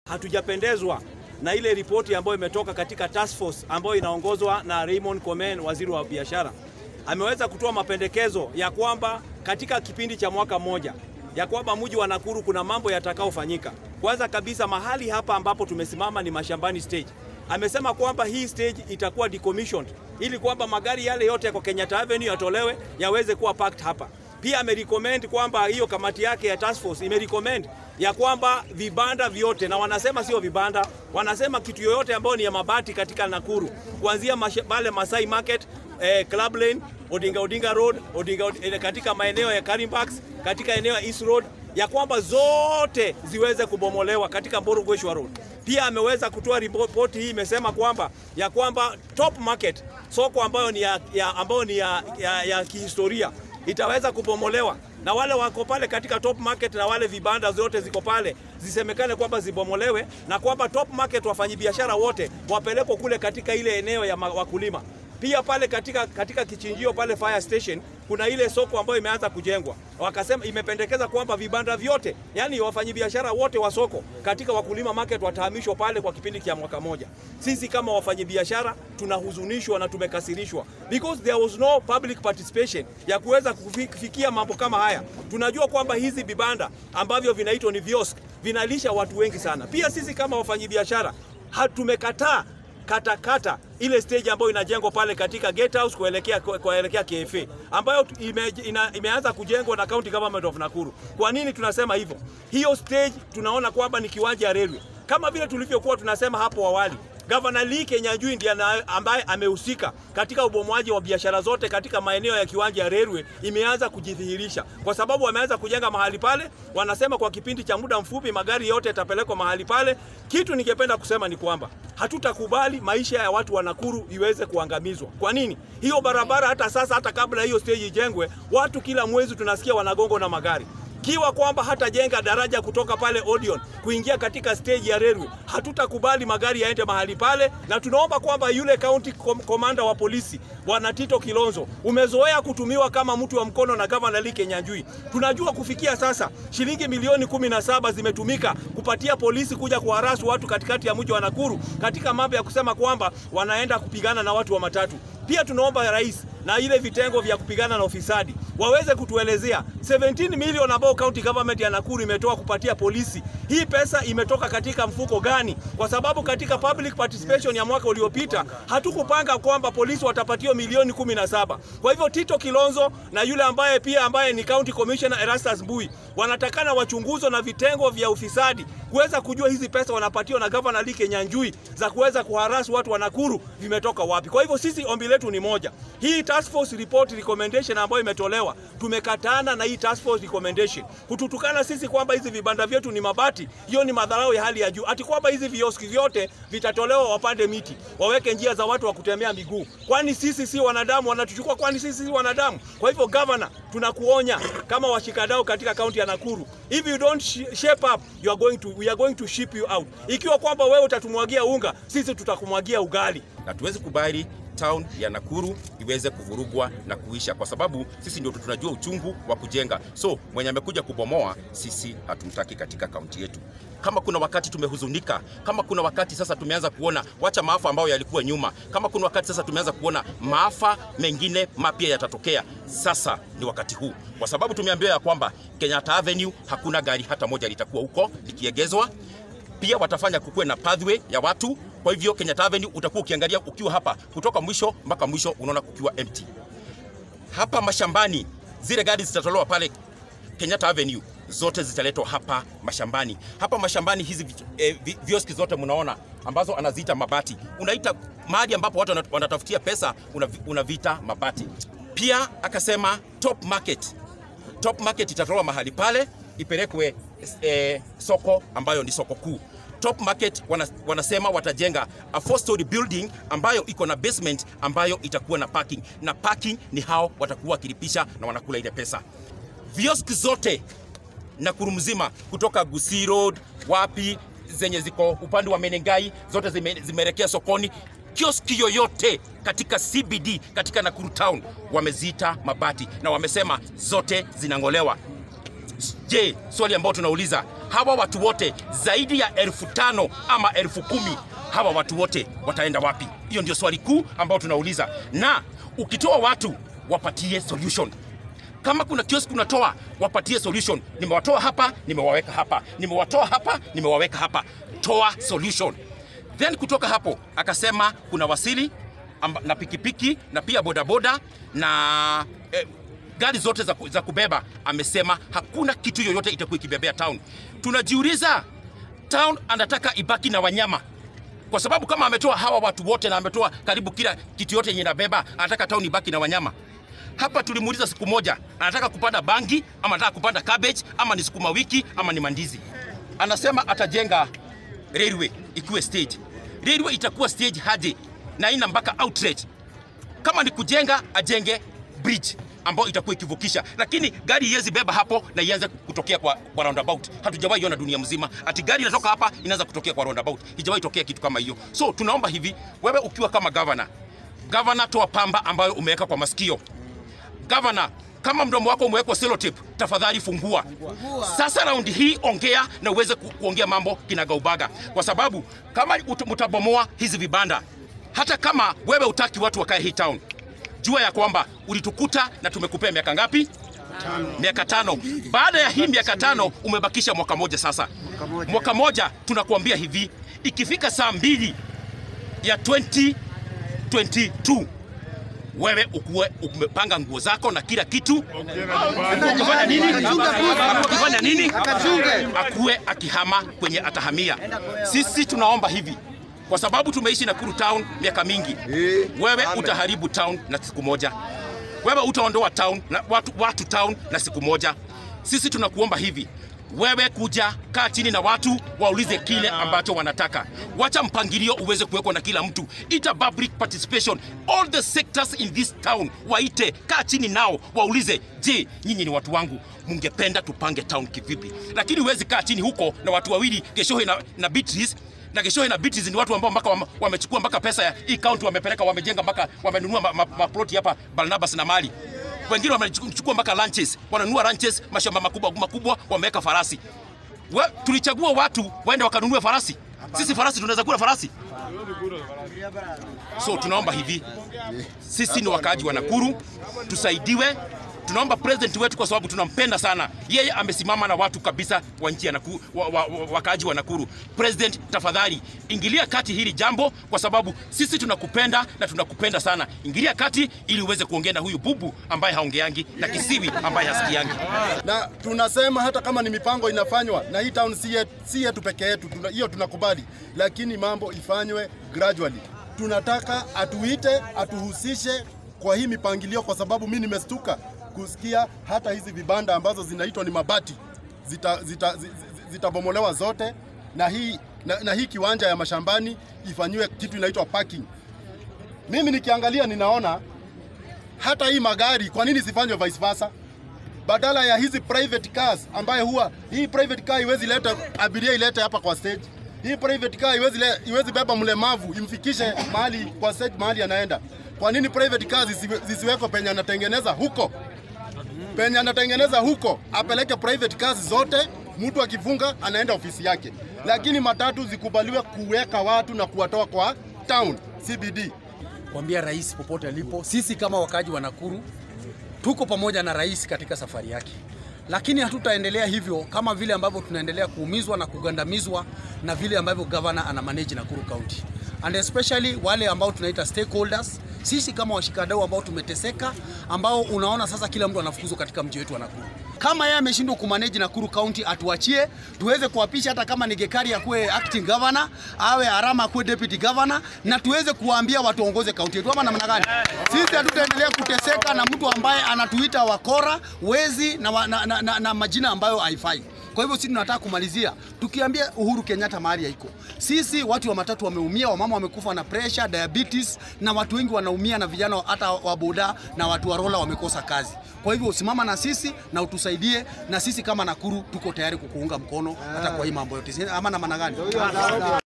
hatujapendezwa na ile ripoti ambayo imetoka katika task force ambayo inaongozwa na Raymond Komen, waziri wa biashara. Ameweza kutoa mapendekezo ya kwamba katika kipindi cha mwaka mmoja ya kwamba mji wa Nakuru kuna mambo yatakayofanyika. Kwanza kabisa, mahali hapa ambapo tumesimama ni mashambani stage. Amesema kwamba hii stage itakuwa decommissioned ili kwamba magari yale yote kwa Kenyatta Avenue yatolewe yaweze kuwa parked hapa. Pia amerecommend kwamba hiyo kamati yake ya task force imerecommend ya kwamba vibanda vyote, na wanasema sio vibanda, wanasema kitu yoyote ambayo ni ya mabati katika Nakuru, kuanzia pale Masai Market, eh, Club Lane, Odinga Odinga Road, Odinga, eh, katika maeneo ya Karimbax, katika eneo ya East Road, ya kwamba zote ziweze kubomolewa katika Mborogweshwa Road. Pia ameweza kutoa ripoti hii imesema kwamba ya kwamba Top Market, soko ambayo ni ya, ya, ambayo ni ya, ya, ya kihistoria itaweza kubomolewa na wale wako pale katika Top Market na wale vibanda zote ziko pale zisemekane kwamba zibomolewe na kwamba Top Market wafanyabiashara wote wapelekwe kule katika ile eneo ya wakulima. Pia pale katika, katika kichinjio pale fire station kuna ile soko ambayo imeanza kujengwa, wakasema imependekeza kwamba vibanda vyote, yani wafanyabiashara wote wa soko katika wakulima market watahamishwa pale kwa kipindi cha mwaka moja. Sisi kama wafanyabiashara tunahuzunishwa na tumekasirishwa because there was no public participation ya kuweza kufikia mambo kama haya. Tunajua kwamba hizi vibanda ambavyo vinaitwa ni viosk vinalisha watu wengi sana. Pia sisi kama wafanyabiashara hatumekataa katakata ile stage ambayo inajengwa pale katika Gate House kuelekea kuelekea KFA ambayo ime, ina, imeanza kujengwa na County Government of Nakuru. Kwa nini tunasema hivyo? Hiyo stage tunaona kwamba ni kiwanja ya railway kama vile tulivyokuwa tunasema hapo awali. Gavana Lee Kenyanjui ndiye ambaye amehusika katika ubomoaji wa biashara zote katika maeneo ya kiwanja ya railway, imeanza kujidhihirisha kwa sababu wameanza kujenga mahali pale. Wanasema kwa kipindi cha muda mfupi magari yote yatapelekwa mahali pale. Kitu ningependa kusema ni kwamba hatutakubali maisha ya watu wa Nakuru iweze kuangamizwa. Kwa nini? Hiyo barabara hata sasa, hata kabla hiyo stage ijengwe, watu kila mwezi tunasikia wanagongo na magari kiwa kwamba hatajenga daraja kutoka pale Odeon kuingia katika stage ya railway, hatutakubali magari yaende mahali pale, na tunaomba kwamba yule county commander wa polisi bwana Tito Kilonzo, umezoea kutumiwa kama mtu wa mkono na governor Lee Kenyanjui. Tunajua kufikia sasa shilingi milioni kumi na saba zimetumika kupatia polisi kuja kuharasu watu katikati ya mji wa Nakuru katika mambo ya kusema kwamba wanaenda kupigana na watu wa matatu. Pia tunaomba rais na ile vitengo vya kupigana na ufisadi waweze kutuelezea 17 milioni ambao county government ya Nakuru imetoa kupatia polisi. Hii pesa imetoka katika mfuko gani? Kwa sababu katika public participation ya mwaka uliopita hatukupanga kwamba polisi watapatiwa milioni 17. Kwa hivyo Tito Kilonzo na yule ambaye pia ambaye ni county commissioner Erastus Mbui wanatakana wachunguzwe na vitengo vya ufisadi kuweza kujua hizi pesa wanapatiwa na governor Lee Kenyanjui za kuweza kuharasu watu wa Nakuru vimetoka wapi. Kwa hivyo sisi ombi letu ni moja, hii task force report recommendation ambayo imetolewa, tumekatana na hii task force recommendation kututukana sisi kwamba hizi vibanda vyetu ni mabati. Hiyo ni madharau ya hali ya juu, ati kwamba hizi vioski vyote vitatolewa, wapande miti, waweke njia za watu wa kutembea miguu. Kwani sisi si wanadamu? Wanatuchukua kwani sisi si wanadamu? Kwa hivyo governor, tunakuonya kama washikadau katika kaunti ya Nakuru, if you don't shape up you are going to, we are going to ship you out. Ikiwa kwamba wewe utatumwagia unga, sisi tutakumwagia ugali. Na tuwezi kubali town ya Nakuru iweze kuvurugwa na kuisha, kwa sababu sisi ndio tunajua uchungu wa kujenga. So mwenye amekuja kubomoa, sisi hatumtaki katika kaunti yetu. Kama kuna wakati tumehuzunika, kama kuna wakati sasa tumeanza kuona, wacha maafa ambayo yalikuwa nyuma, kama kuna wakati sasa tumeanza kuona maafa mengine mapya yatatokea, sasa ni wakati huu, kwa sababu tumeambiwa ya kwamba Kenyatta Avenue hakuna gari hata moja litakuwa huko likiegezwa. Pia watafanya kukuwe na pathway ya watu kwa hivyo Kenyatta Avenue utakuwa ukiangalia ukiwa hapa kutoka mwisho mpaka mwisho, unaona kukiwa empty. Hapa mashambani, zile gari zitatolewa pale Kenyatta Avenue, zote zitaletwa hapa mashambani. Hapa mashambani hizi eh, vioski zote mnaona ambazo anaziita mabati, unaita mahali ambapo watu wanatafutia pesa, unavita mabati. Pia akasema top market, top market itatolewa mahali pale ipelekwe eh, soko ambayo ni soko kuu. Top Market wana, wanasema watajenga a four story building ambayo iko na basement ambayo itakuwa na parking, na parking ni hao watakuwa wakilipisha na wanakula ile pesa. Vioski zote Nakuru mzima kutoka Gusii Road wapi zenye ziko upande wa Menengai zote zime, zimeelekea sokoni. Kioski yoyote katika CBD katika Nakuru town wameziita mabati na wamesema zote zinang'olewa. Je, swali ambao tunauliza hawa watu wote zaidi ya elfu tano ama elfu kumi hawa watu wote wataenda wapi? Hiyo ndio swali kuu ambao tunauliza, na ukitoa watu wapatie solution kama kuna kiosk unatoa wapatie solution. Nimewatoa hapa, nimewaweka hapa, nimewatoa hapa, nimewaweka hapa. Toa solution. Then kutoka hapo akasema kuna wasili amba, na pikipiki na pia bodaboda na eh, gari zote za, ku- za kubeba. Amesema hakuna kitu yoyote itakuwa ikibebea town. Tunajiuliza, town anataka ibaki na wanyama kwa sababu kama ametoa hawa watu wote na ametoa karibu kila kitu yote yenye inabeba, anataka town ibaki na wanyama. Hapa tulimuuliza siku moja, anataka kupanda bangi ama anataka kupanda cabbage ama ni sukuma wiki ama ni mandizi. Anasema atajenga railway ikiwe stage. Railway itakuwa stage hadi na ina mpaka outlet. Kama ni kujenga, ajenge bridge ambayo itakuwa ikivukisha, lakini gari iwezi beba hapo na ianze kutokea kwa, kwa roundabout. Hatujawahi iona dunia mzima ati gari inatoka hapa inaanza kutokea kwa roundabout, ijawahi tokea kitu kama hiyo. So tunaomba hivi, wewe ukiwa kama governor, governor, toa pamba ambayo umeweka kwa masikio Gavana, kama mdomo wako umewekwa sellotape, tafadhali fungua. Sasa raundi hii ongea na uweze ku, kuongea mambo kinagaubaga, kwa sababu kama ut- mtabomoa hizi vibanda, hata kama wewe utaki watu wakae hii town, jua ya kwamba ulitukuta na tumekupea miaka ngapi? Miaka tano. Baada ya hii miaka tano umebakisha mwaka moja sasa. Mwaka moja tunakuambia hivi, ikifika saa mbili ya 2022 wewe ukuwe umepanga nguo zako na kila kitu. Ukifanya nini? Ukifanya nini? Akuwe akihama kwenye atahamia. Sisi tunaomba hivi kwa sababu tumeishi Nakuru town miaka mingi. Wewe utaharibu town na siku moja, wewe utaondoa town na watu, watu town na siku moja. Sisi tunakuomba hivi wewe kuja kaa chini na watu waulize kile ambacho wanataka. Wacha mpangilio uweze kuwekwa na kila mtu, ita public participation, all the sectors in this town waite, kaa chini nao waulize, je, nyinyi ni watu wangu, mungependa tupange town kivipi? Lakini huwezi kaa chini huko na watu wawili, Geshohe na, na Beatrice na Geshohe na Beatrice ni watu ambao mpaka wame- wamechukua mpaka pesa ya hii county wamepeleka, wamejenga mpaka wamenunua maploti ma, ma maploti hapa Barnabas na Mali wengine wamechukua mpaka ranches, wananunua ranches, mashamba makubwa makubwa, wameweka farasi. We, tulichagua watu waende wakanunue farasi. Sisi farasi tunaweza kula farasi? So tunaomba hivi, sisi ni wakaaji wa Nakuru, tusaidiwe. Tunaomba president wetu kwa sababu tunampenda sana. Yeye amesimama na watu kabisa wa nchi ya Nakuru, wa, wa, wa, wakaaji wa Nakuru. President, tafadhali ingilia kati hili jambo, kwa sababu sisi tunakupenda na tunakupenda sana. Ingilia kati ili uweze kuongea na huyu bubu ambaye haongeangi na kisiwi ambaye hasikiangi. na tunasema hata kama ni mipango inafanywa na hii town si yetu, si yetu peke yetu, tuna- hiyo tunakubali, lakini mambo ifanywe gradually. Tunataka atuite, atuhusishe kwa hii mipangilio, kwa sababu mi nimestuka kusikia hata hizi vibanda ambazo zinaitwa ni mabati zitabomolewa zita, zi- zi- zitabomolewa zote na hii, na, na hii kiwanja ya mashambani ifanyiwe kitu inaitwa parking. Mimi nikiangalia ninaona hata hii magari, kwa nini sifanywe vice versa? badala ya hizi private cars ambaye huwa hii private car iwezi leta abiria ilete hapa kwa stage. Hii private car iwezi, le, iwezi beba mlemavu imfikishe mahali kwa stage mahali anaenda. Kwa nini private cars zisiwe- zisiwekwe penye anatengeneza huko? Penye anatengeneza huko apeleke private cars zote, mtu akifunga anaenda ofisi yake, lakini matatu zikubaliwe kuweka watu na kuwatoa kwa town CBD. kuambia rais popote alipo, sisi kama wakaji wa Nakuru tuko pamoja na rais katika safari yake, lakini hatutaendelea hivyo kama vile ambavyo tunaendelea kuumizwa na kugandamizwa na vile ambavyo governor ana manage Nakuru County and especially wale ambao tunaita stakeholders, sisi kama washikadau ambao tumeteseka, ambao unaona sasa kila mtu anafukuzwa katika mji wetu wa Nakuru. Kama yeye ameshindwa kumanage Nakuru County, atuachie tuweze kuapisha, hata kama ni Gekari akuwe acting governor, awe Arama akuwe deputy governor, na tuweze kuwaambia watuongoze kaunti yetu, ama namna gani? Sisi hatutaendelea kuteseka na mtu ambaye anatuita wakora, wezi na, wa, na, na, na, na majina ambayo haifai. Kwa hivyo sisi tunataka kumalizia tukiambia Uhuru Kenyatta mahali haiko. Sisi watu wa matatu wameumia, wamama wamekufa na pressure, diabetes na watu wengi wanaumia, na vijana hata wa boda na watu wa rola wamekosa kazi. Kwa hivyo simama na sisi na utusaidie, na sisi kama Nakuru tuko tayari kukuunga mkono hata kwa hii mambo yote, ama namna gani?